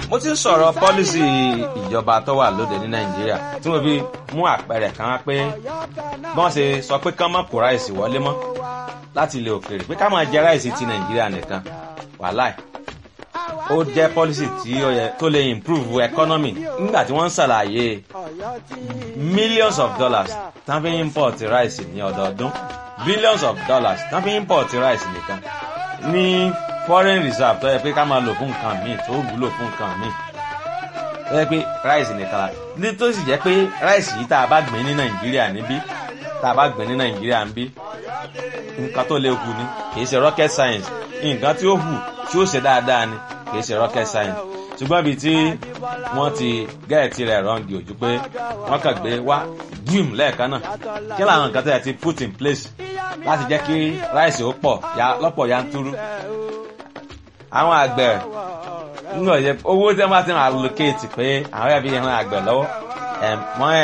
mo ti ń sọ̀rọ̀ pọ́lísì ìjọba tó wà lóde ní nàìjíríà tí mo fi mú àpẹẹrẹ kan wá pé bọ́n ṣe sọ pé kán mọ́ kó ráìsì wọlé mọ́ láti ilẹ̀ òkèèrè pé ká máa jẹ ráìsì ti nàìjíríà nìkan wàláì ó jẹ́ pọ́lísì tí ó yẹ tó lè improve economy nígbà tí wọ́n ń ṣàlàyé millions of dollars tán fi import ráìsì ní ọdọọdún billions of dollars tán fi import ráìsì nìkan ní foreign reserve tó yẹ pé ká máa lò fún nǹkan míì tó wúlò fún nǹkan míì tó yẹ pé ráìsì nìkan la ní tó sì jẹ́ pé ráìsì yìí tá a bá gbìn ní nàìjíríà níbí tá a bá gbìn ní nàìjíríà níbí nǹkan tó lè hù ni kì í ṣe rocket science nǹkan tí ó hù tí ó ṣe dáadáa ni kì í ṣe rocket science ṣùgbọ́n ibi tí wọ́n ti gẹ́ẹ̀tì rẹ̀ rọ́ǹgì ojú pé wọ́n kàn gbé wá gíìm lẹ́ẹ̀kan náà kí làwọn nǹkan tó yẹ ti put in place láti jẹ́ kí ráìsì ó pọ̀ lọ́pọ̀ yanturu àwọn àgbẹ̀ nínú ọ̀yẹ́ owó tí wọ́n bá ti máa allocate pé àwọn ẹbí yẹn àgbẹ̀ lọ́wọ́ wọ́n